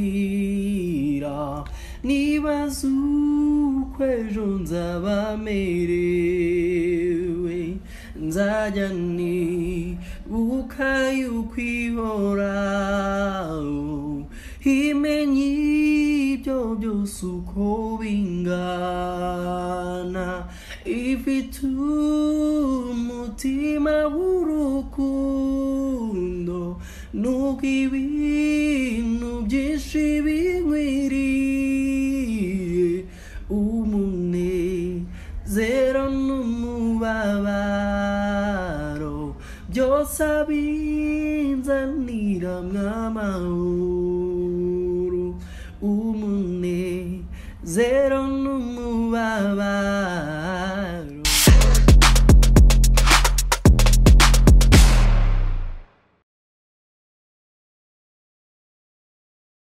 ntanyira nibaza uko ejo nzaba merewe nzajya nibuka yuko ihoraho imenye ibyo byose uko bingana ifite umutima w'urukundo nuko ibintu byinshi binkwiriye umunezero n'umubabaro byose abinzanira mw'amahoro umunezero n'umubabaro